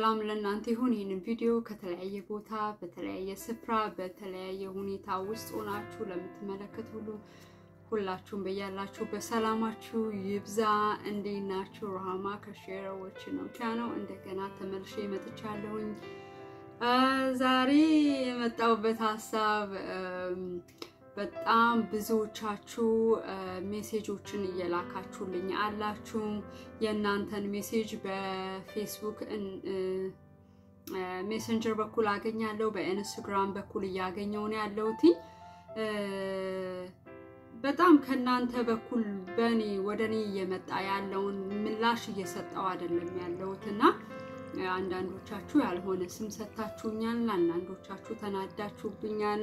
ሰላም ለእናንተ ይሁን። ይህንን ቪዲዮ ከተለያየ ቦታ በተለያየ ስፍራ በተለያየ ሁኔታ ውስጥ ሆናችሁ ለምትመለከቱ ሁሉ ሁላችሁም በያላችሁ በሰላማችሁ ይብዛ። እንዴት ናችሁ? ሩሃማ ከሼረዎች ነው ቻነው እንደገና ተመልሼ መጥቻለሁኝ። ዛሬ የመጣሁበት ሀሳብ በጣም ብዙዎቻችሁ ሜሴጆችን እየላካችሁልኝ አላችሁ። የእናንተን ሜሴጅ በፌስቡክ ሜሰንጀር በኩል አገኛለሁ፣ በኢንስታግራም በኩል እያገኘሁ ነው ያለሁት። በጣም ከእናንተ በኩል በእኔ ወደ እኔ እየመጣ ያለውን ምላሽ እየሰጠው አይደለም ያለሁት እና አንዳንዶቻችሁ ያልሆነ ስም ሰጥታችሁኛል፣ አንዳንዶቻችሁ ተናዳችሁብኛል።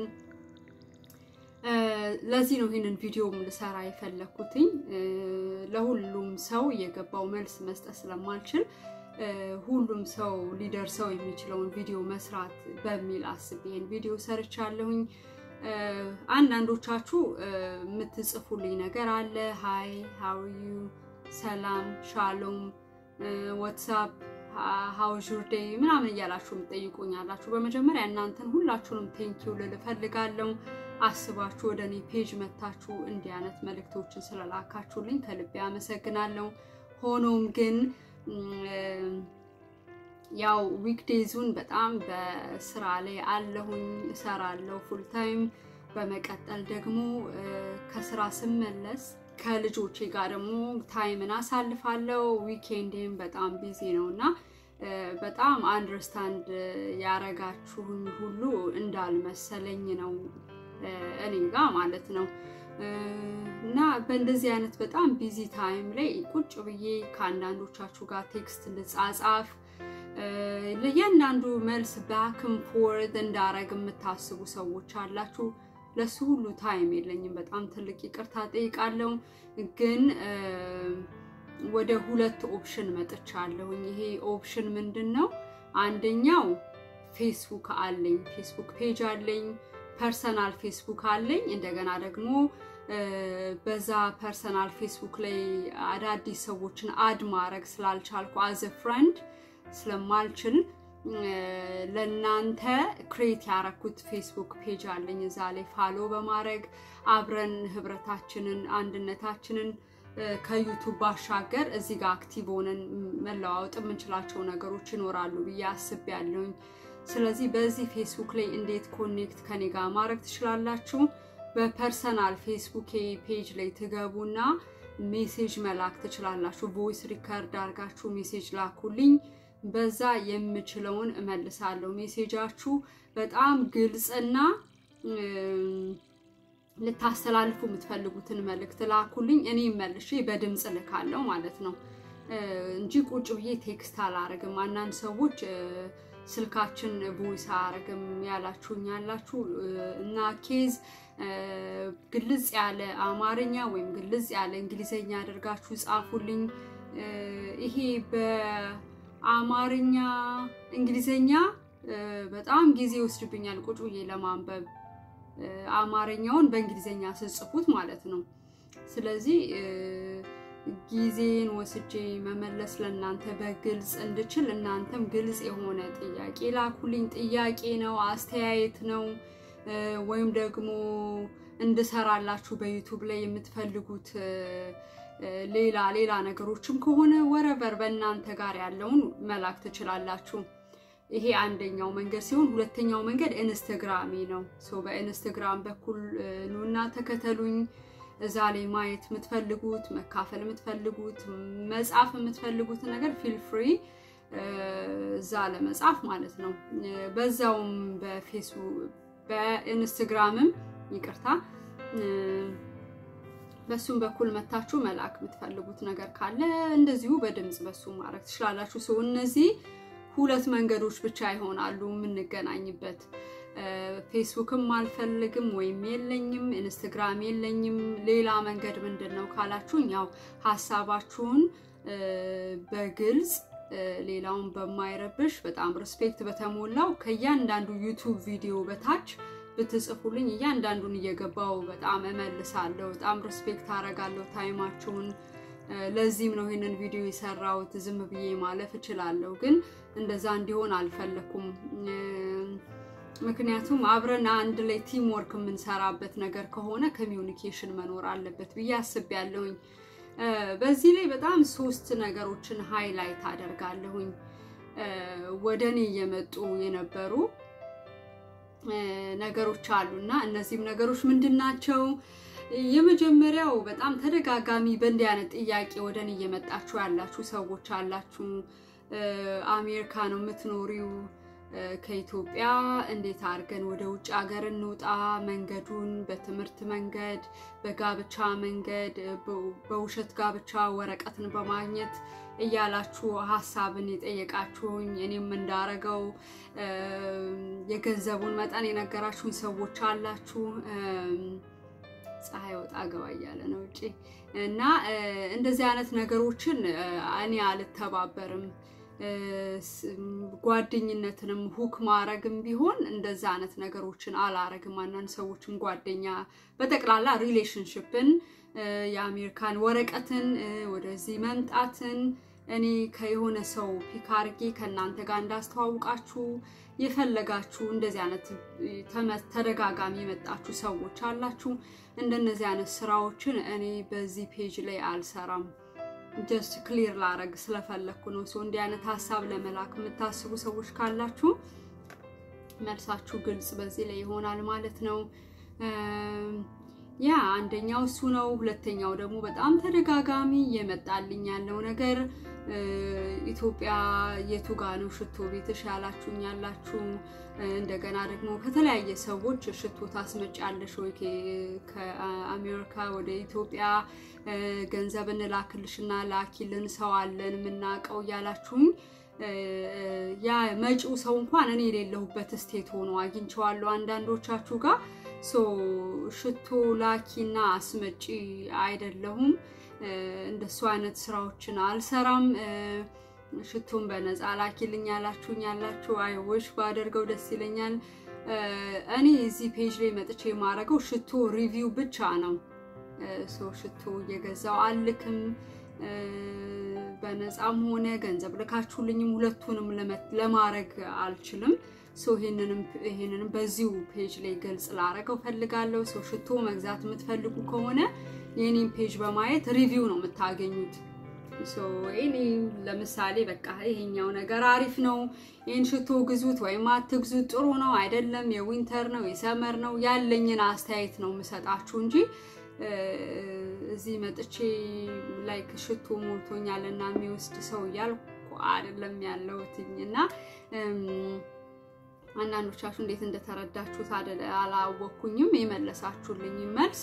ለዚህ ነው ይህንን ቪዲዮም ልሰራ የፈለኩትኝ። ለሁሉም ሰው የገባው መልስ መስጠት ስለማልችል ሁሉም ሰው ሊደርሰው የሚችለውን ቪዲዮ መስራት በሚል አስቤ ይህን ቪዲዮ ሰርቻለሁኝ። አንዳንዶቻችሁ የምትጽፉልኝ ነገር አለ። ሃይ ሃው ዩ፣ ሰላም፣ ሻሎም፣ ዋትሳፕ ሀውዥር ዴይ ምናምን እያላችሁ የምጠይቁኝ አላችሁ። በመጀመሪያ እናንተን ሁላችሁንም ቴንኪው ልል እፈልጋለሁ። አስባችሁ ወደ እኔ ፔጅ መታችሁ እንዲህ አይነት መልእክቶችን ስለላካችሁልኝ ከልቤ አመሰግናለሁ። ሆኖም ግን ያው ዊክዴዙን በጣም በስራ ላይ አለሁኝ፣ እሰራለሁ ፉል ታይም። በመቀጠል ደግሞ ከስራ ስመለስ ከልጆቼ ጋር ደግሞ ታይምን አሳልፋለሁ። ዊኬንዴም በጣም ቢዚ ነው እና በጣም አንደርስታንድ ያረጋችሁኝ ሁሉ እንዳልመሰለኝ ነው እኔ ጋር ማለት ነው። እና በእንደዚህ አይነት በጣም ቢዚ ታይም ላይ ቁጭ ብዬ ከአንዳንዶቻችሁ ጋር ቴክስት ልጻጻፍ ለእያንዳንዱ መልስ ባክም ፎርድ እንዳረግ የምታስቡ ሰዎች አላችሁ። ለሱ ሁሉ ታይም የለኝም። በጣም ትልቅ ይቅርታ ጠይቃለሁ። ግን ወደ ሁለት ኦፕሽን መጥቻለሁኝ። ይሄ ኦፕሽን ምንድን ነው? አንደኛው ፌስቡክ አለኝ፣ ፌስቡክ ፔጅ አለኝ፣ ፐርሰናል ፌስቡክ አለኝ። እንደገና ደግሞ በዛ ፐርሰናል ፌስቡክ ላይ አዳዲስ ሰዎችን አድ ማድረግ ስላልቻልኩ አዘ ፍሬንድ ስለማልችል ለእናንተ ክሬት ያረኩት ፌስቡክ ፔጅ አለኝ። እዛ ላይ ፋሎ በማድረግ አብረን ህብረታችንን አንድነታችንን ከዩቱብ ባሻገር እዚህ ጋር አክቲቭ ሆነን መለዋወጥ የምንችላቸው ነገሮች ይኖራሉ ብዬ አስቤያለሁኝ። ስለዚህ በዚህ ፌስቡክ ላይ እንዴት ኮኔክት ከኔ ጋር ማድረግ ትችላላችሁ? በፐርሰናል ፌስቡክ ፔጅ ላይ ትገቡና ሜሴጅ መላክ ትችላላችሁ። ቮይስ ሪከርድ አድርጋችሁ ሜሴጅ ላኩልኝ። በዛ የምችለውን እመልሳለሁ። ሜሴጃችሁ በጣም ግልጽና ልታስተላልፉ የምትፈልጉትን መልእክት ላኩልኝ። እኔ መልሼ በድምፅ ልካለሁ ማለት ነው እንጂ ቁጭ ብዬ ቴክስት አላረግም። አንዳንድ ሰዎች ስልካችን ቮይስ አያረግም ያላችሁኝ ያላችሁ እና ኬዝ ግልጽ ያለ አማርኛ ወይም ግልጽ ያለ እንግሊዘኛ አድርጋችሁ ጻፉልኝ። ይሄ በአማርኛ እንግሊዘኛ በጣም ጊዜ ይወስድብኛል ቁጭ ብዬ ለማንበብ አማርኛውን በእንግሊዘኛ ስጽፉት ማለት ነው። ስለዚህ ጊዜን ወስጄ መመለስ ለእናንተ በግልጽ እንድችል እናንተም ግልጽ የሆነ ጥያቄ ላኩልኝ። ጥያቄ ነው፣ አስተያየት ነው፣ ወይም ደግሞ እንድሰራላችሁ በዩቱብ ላይ የምትፈልጉት ሌላ ሌላ ነገሮችም ከሆነ ወረበር በእናንተ ጋር ያለውን መላክ ትችላላችሁ። ይሄ አንደኛው መንገድ ሲሆን ሁለተኛው መንገድ ኢንስተግራሜ ነው። ሶ በኢንስተግራም በኩል ኑና ተከተሉኝ። እዛ ላይ ማየት የምትፈልጉት መካፈል የምትፈልጉት መጻፍ የምትፈልጉት ነገር ፊል ፍሪ እዛ ለመጻፍ ማለት ነው። በዛውም በፌስቡክ በኢንስትግራምም ይቅርታ በሱም በኩል መታችሁ መላክ የምትፈልጉት ነገር ካለ እንደዚሁ በድምፅ በሱ ማድረግ ትችላላችሁ። ሰው እነዚህ ሁለት መንገዶች ብቻ ይሆናሉ የምንገናኝበት። ፌስቡክም አልፈልግም ወይም የለኝም፣ ኢንስትግራም የለኝም። ሌላ መንገድ ምንድን ነው ካላችሁኝ፣ ያው ሀሳባችሁን በግልጽ ሌላውን በማይረብሽ በጣም ሪስፔክት በተሞላው ከእያንዳንዱ ዩቱብ ቪዲዮ በታች ብትጽፉልኝ እያንዳንዱን እየገባው በጣም እመልሳለሁ። በጣም ሪስፔክት አረጋለሁ ታይማችሁን ለዚህም ነው ይህንን ቪዲዮ የሰራሁት። ዝም ብዬ ማለፍ እችላለሁ፣ ግን እንደዛ እንዲሆን አልፈለኩም። ምክንያቱም አብረን አንድ ላይ ቲም ወርክ የምንሰራበት ነገር ከሆነ ኮሚዩኒኬሽን መኖር አለበት ብዬ አስቤያለሁኝ። በዚህ ላይ በጣም ሶስት ነገሮችን ሃይላይት አደርጋለሁኝ። ወደ እኔ እየመጡ የነበሩ ነገሮች አሉና እነዚህም ነገሮች ምንድን ናቸው? የመጀመሪያው በጣም ተደጋጋሚ በእንዲህ አይነት ጥያቄ ወደ እኔ እየመጣችሁ ያላችሁ ሰዎች አላችሁ። አሜሪካ ነው የምትኖሪው ከኢትዮጵያ እንዴት አድርገን ወደ ውጭ ሀገር እንውጣ? መንገዱን በትምህርት መንገድ፣ በጋብቻ መንገድ፣ በውሸት ጋብቻ ወረቀትን በማግኘት እያላችሁ ሀሳብን የጠየቃችሁኝ እኔም እንዳረገው የገንዘቡን መጠን የነገራችሁኝ ሰዎች አላችሁ። ፀሐይ ወጣ ገባ እያለ ነው ውጪ እና እንደዚህ አይነት ነገሮችን እኔ አልተባበርም። ጓደኝነትንም ሁክ ማረግም ቢሆን እንደዛ አይነት ነገሮችን አላረግም። አንዳንድ ሰዎችም ጓደኛ በጠቅላላ ሪሌሽንሽፕን የአሜሪካን ወረቀትን ወደዚህ መምጣትን እኔ ከየሆነ ሰው ፒክ አርጌ ከእናንተ ጋር እንዳስተዋውቃችሁ የፈለጋችሁ እንደዚህ አይነት ተደጋጋሚ የመጣችሁ ሰዎች አላችሁ። እንደነዚህ አይነት ስራዎችን እኔ በዚህ ፔጅ ላይ አልሰራም። ጀስት ክሊር ላረግ ስለፈለግኩ ነው። ሰው እንዲህ አይነት ሀሳብ ለመላክ የምታስቡ ሰዎች ካላችሁ መልሳችሁ ግልጽ በዚህ ላይ ይሆናል ማለት ነው። ያ አንደኛው እሱ ነው። ሁለተኛው ደግሞ በጣም ተደጋጋሚ የመጣልኝ ያለው ነገር ኢትዮጵያ የቱ ጋ ነው ሽቶ ቤትሽ ያላችሁኝ ያላችሁ። እንደገና ደግሞ ከተለያየ ሰዎች ሽቶ ታስመጫለሽ ወይ ከአሜሪካ ወደ ኢትዮጵያ ገንዘብ እንላክልሽና ላኪልን ሰው አለን የምናውቀው እያላችሁኝ ያ መጪው ሰው እንኳን እኔ የሌለሁበት ስቴት ሆኖ አግኝቼዋለሁ አንዳንዶቻችሁ ጋር ሶ ሽቶ ላኪና አስመጪ አይደለሁም። እንደሱ አይነት ስራዎችን አልሰራም። ሽቶን በነፃ ላኪልኝ ያላችሁኝ ያላችሁ አይወሽ ባደርገው ደስ ይለኛል። እኔ እዚህ ፔጅ ላይ መጥቼ የማደርገው ሽቶ ሪቪው ብቻ ነው። ሶ ሽቶ እየገዛው አልክም። በነፃም ሆነ ገንዘብ ልካችሁልኝም ሁለቱንም ለማድረግ አልችልም። ሶ ይሄንንም በዚሁ ፔጅ ላይ ገልጽ ላረገው ፈልጋለሁ። ሶ ሽቶ መግዛት የምትፈልጉ ከሆነ የኔን ፔጅ በማየት ሪቪው ነው የምታገኙት። ሶ እኔ ለምሳሌ በቃ ይሄኛው ነገር አሪፍ ነው፣ ይህን ሽቶ ግዙት ወይም አትግዙት፣ ጥሩ ነው አይደለም፣ የዊንተር ነው የሰመር ነው ያለኝን አስተያየት ነው የምሰጣችሁ እንጂ እዚህ መጥቼ ላይክ ሽቶ ሞልቶኛል እና የሚወስድ ሰው እያልኩ አይደለም ያለሁትኝ እና አንዳንዶቻችሁ እንዴት እንደተረዳችሁት አላወኩኝም። የመለሳችሁልኝ መልስ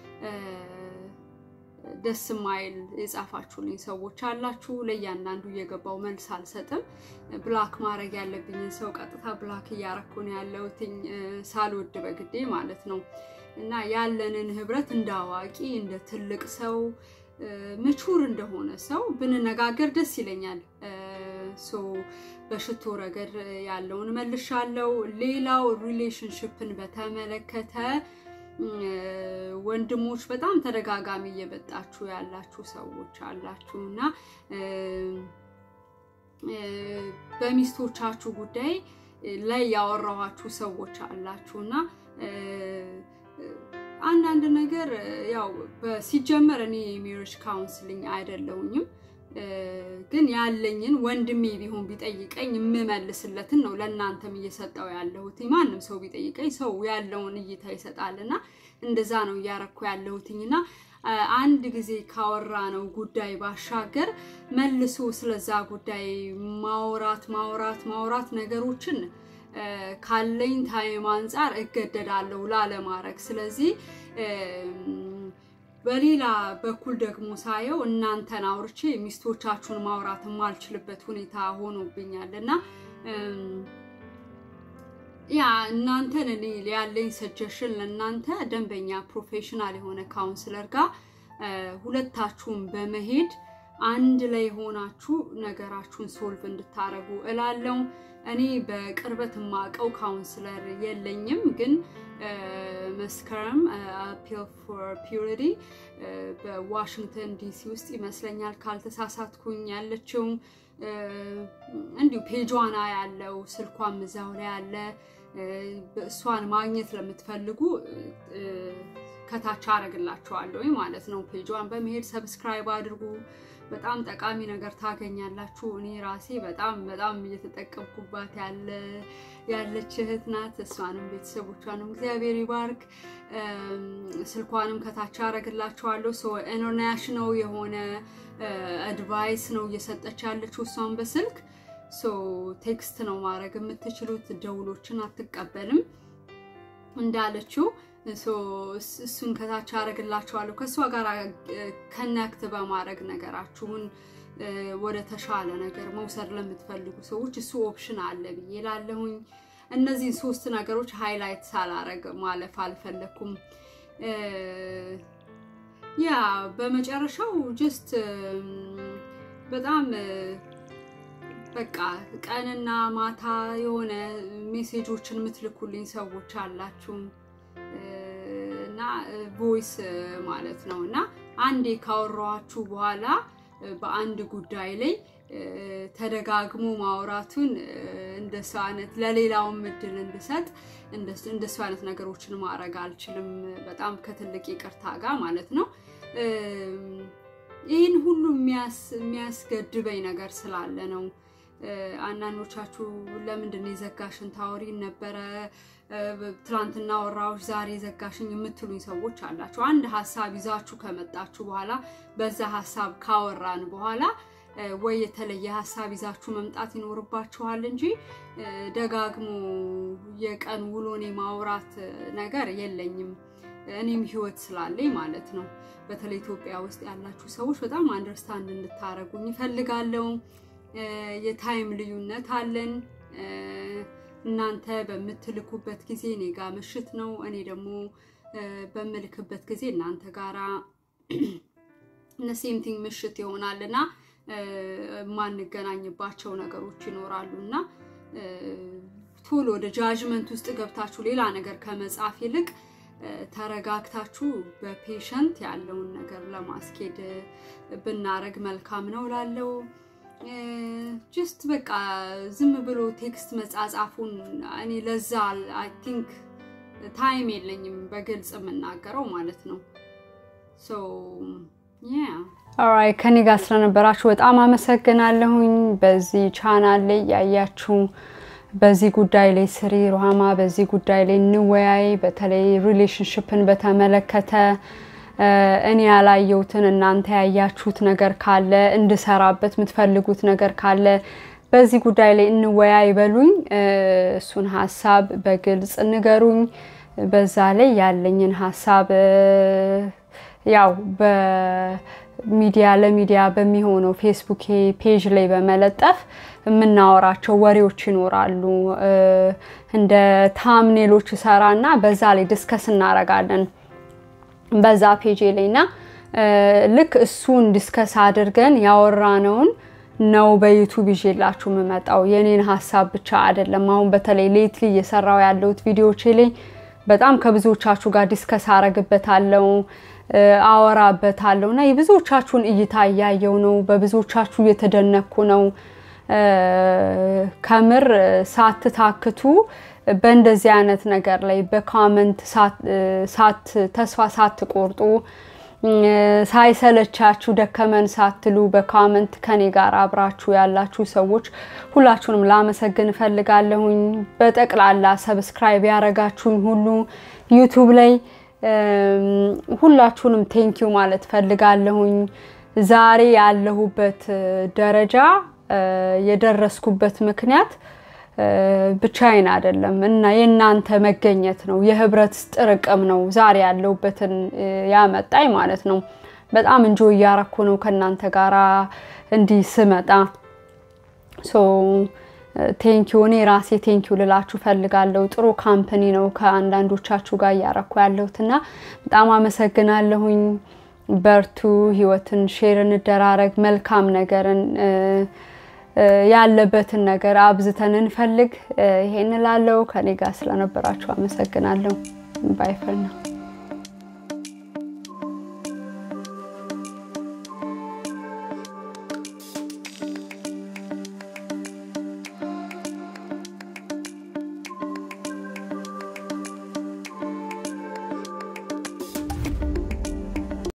ደስ ማይል የጻፋችሁልኝ ሰዎች አላችሁ። ለእያንዳንዱ እየገባው መልስ አልሰጥም። ብላክ ማድረግ ያለብኝን ሰው ቀጥታ ብላክ እያረኩ ነው ያለሁትኝ ሳልወድ በግዴ ማለት ነው። እና ያለንን ህብረት እንደ አዋቂ እንደ ትልቅ ሰው ምቹር እንደሆነ ሰው ብንነጋገር ደስ ይለኛል። ሶ በሽቶ ረገድ ያለውን መልሻለው። ሌላው ሪሌሽንሽፕን በተመለከተ ወንድሞች በጣም ተደጋጋሚ እየመጣችሁ ያላችሁ ሰዎች አላችሁ እና በሚስቶቻችሁ ጉዳይ ላይ ያወራኋችሁ ሰዎች አላችሁ እና አንዳንድ ነገር ያው ሲጀመር እኔ የሜሪጅ ካውንስሊንግ አይደለውኝም ግን ያለኝን ወንድሜ ቢሆን ቢጠይቀኝ የምመልስለትን ነው ለእናንተም እየሰጠው ያለሁት። ማንም ሰው ቢጠይቀኝ ሰው ያለውን እይታ ይሰጣል እና እንደዛ ነው እያረኩ ያለሁትኝ እና አንድ ጊዜ ካወራ ነው ጉዳይ ባሻገር መልሶ ስለዛ ጉዳይ ማውራት ማውራት ማውራት ነገሮችን ካለኝ ታይም አንጻር እገደዳለሁ ላለማድረግ። ስለዚህ በሌላ በኩል ደግሞ ሳየው እናንተን አውርቼ ሚስቶቻችሁን ማውራት የማልችልበት ሁኔታ ሆኖብኛል እና ያ እናንተን እኔ ያለኝ ሰጀሽን ለእናንተ ደንበኛ ፕሮፌሽናል የሆነ ካውንስለር ጋር ሁለታችሁም በመሄድ አንድ ላይ ሆናችሁ ነገራችሁን ሶልቭ እንድታረጉ እላለው። እኔ በቅርበት የማውቀው ካውንስለር የለኝም፣ ግን መስከረም አፒል ፎር ፒዩሪቲ በዋሽንግተን ዲሲ ውስጥ ይመስለኛል ካልተሳሳትኩኝ ያለችው እንዲሁ ፔጇና ያለው ስልኳም እዛው ላይ ያለ እሷን ማግኘት ለምትፈልጉ ከታች አረግላችኋለሁ ማለት ነው። ፔጇን በመሄድ ሰብስክራይብ አድርጉ። በጣም ጠቃሚ ነገር ታገኛላችሁ። እኔ ራሴ በጣም በጣም እየተጠቀምኩባት ያለ ያለች እህት ናት። እሷንም ቤተሰቦቿንም እግዚአብሔር ይባርክ። ስልኳንም ከታች አረግላችኋለሁ። ኢንተርናሽናል የሆነ አድቫይስ ነው እየሰጠች ያለችው እሷን በስልክ ቴክስት ነው ማድረግ የምትችሉት። ደውሎችን አትቀበልም እንዳለችው እሱን ከታች አደርግላችኋለሁ። ከእሷ ጋር ከነክት በማድረግ ነገራችሁን ወደ ተሻለ ነገር መውሰድ ለምትፈልጉ ሰዎች እሱ ኦፕሽን አለ ብዬ ላለሁኝ። እነዚህን ሶስት ነገሮች ሃይላይት ሳላረግ ማለፍ አልፈለኩም። ያ በመጨረሻው ጀስት በጣም በቃ ቀንና ማታ የሆነ ሜሴጆችን የምትልኩልኝ ሰዎች አላችሁ እና ቮይስ ማለት ነው እና አንዴ ካወራኋችሁ በኋላ በአንድ ጉዳይ ላይ ተደጋግሞ ማውራቱን እንደሱ አይነት ለሌላውም እድል እንድሰጥ እንደሱ አይነት ነገሮችን ማድረግ አልችልም። በጣም ከትልቅ ይቅርታ ጋር ማለት ነው። ይህን ሁሉ የሚያስገድበኝ ነገር ስላለ ነው። አንዳንዶቻችሁ ለምንድን ነው የዘጋሽን ታወሪን ነበረ ትላንትና ወራዎች ዛሬ ዘጋሽኝ የምትሉኝ ሰዎች አላችሁ። አንድ ሀሳብ ይዛችሁ ከመጣችሁ በኋላ በዛ ሀሳብ ካወራን በኋላ ወይ የተለየ ሀሳብ ይዛችሁ መምጣት ይኖርባችኋል እንጂ ደጋግሞ የቀን ውሎኔ ማውራት ነገር የለኝም። እኔም ህይወት ስላለኝ ማለት ነው። በተለይ ኢትዮጵያ ውስጥ ያላችሁ ሰዎች በጣም አንደርስታንድ እንድታረጉኝ ይፈልጋለሁ። የታይም ልዩነት አለን። እናንተ በምትልኩበት ጊዜ እኔ ጋ ምሽት ነው። እኔ ደግሞ በምልክበት ጊዜ እናንተ ጋራ ሴምቲንግ ምሽት ይሆናል እና የማንገናኝባቸው ነገሮች ይኖራሉ እና ቶሎ ወደ ጃጅመንት ውስጥ ገብታችሁ ሌላ ነገር ከመጻፍ ይልቅ ተረጋግታችሁ በፔሸንት ያለውን ነገር ለማስኬድ ብናረግ መልካም ነው ላለው ጅስት በቃ ዝም ብሎ ቴክስት መጻጻፉን እኔ ለዛ አይ ቲንክ ታይም የለኝም በግልጽ የምናገረው ማለት ነው። ኦራይ ከኔ ጋር ስለነበራችሁ በጣም አመሰግናለሁኝ። በዚህ ቻናል ላይ ያያችሁ በዚህ ጉዳይ ላይ ስሪ ሩሃማ፣ በዚህ ጉዳይ ላይ እንወያይ። በተለይ ሪሌሽንሽፕን በተመለከተ እኔ ያላየሁትን እናንተ ያያችሁት ነገር ካለ እንድሰራበት የምትፈልጉት ነገር ካለ በዚህ ጉዳይ ላይ እንወያይ በሉኝ። እሱን ሀሳብ በግልጽ ንገሩኝ። በዛ ላይ ያለኝን ሀሳብ ያው በሚዲያ ለሚዲያ በሚሆነው ፌስቡክ ፔጅ ላይ በመለጠፍ የምናወራቸው ወሬዎች ይኖራሉ። እንደ ታምኔሎች ሰራና በዛ ላይ ዲስከስ እናረጋለን በዛ ፔጅ ላይ እና ልክ እሱን ዲስከስ አድርገን ያወራነውን ነው በዩቱብ ይዤላችሁ የምመጣው። የኔን ሀሳብ ብቻ አይደለም። አሁን በተለይ ሌትሊ እየሰራው ያለሁት ቪዲዮቼ ላይ በጣም ከብዙዎቻችሁ ጋር ዲስከስ አረግበታለሁ፣ አወራበታለሁ እና የብዙዎቻችሁን እይታ እያየው ነው። በብዙዎቻችሁ እየተደነኩ ነው። ከምር ሳትታክቱ በእንደዚህ አይነት ነገር ላይ በካመንት ተስፋ ሳትቆርጡ ሳይሰለቻችሁ ደከመን ሳትሉ በካመንት ከኔ ጋር አብራችሁ ያላችሁ ሰዎች ሁላችሁንም ላመሰግን እፈልጋለሁኝ። በጠቅላላ ሰብስክራይብ ያረጋችሁኝ ሁሉ ዩቱብ ላይ ሁላችሁንም ቴንኪው ማለት ፈልጋለሁኝ። ዛሬ ያለሁበት ደረጃ የደረስኩበት ምክንያት ብቻዬን አይደለም እና የእናንተ መገኘት ነው። የህብረት ጥርቅም ነው ዛሬ ያለሁበትን ያመጣኝ ማለት ነው። በጣም እንጆ እያረኩ ነው ከእናንተ ጋራ እንዲህ ስመጣ። ቴንኪው እኔ ራሴ ቴንኪው ልላችሁ ፈልጋለሁ። ጥሩ ካምፕኒ ነው ከአንዳንዶቻችሁ ጋር እያረኩ ያለሁት እና በጣም አመሰግናለሁኝ። በርቱ፣ ህይወትን ሼር እንደራረግ፣ መልካም ነገርን ያለበትን ነገር አብዝተን እንፈልግ። ይሄን እላለሁ። ከኔ ጋር ስለነበራችሁ አመሰግናለሁ። ባይ ፈር ነው።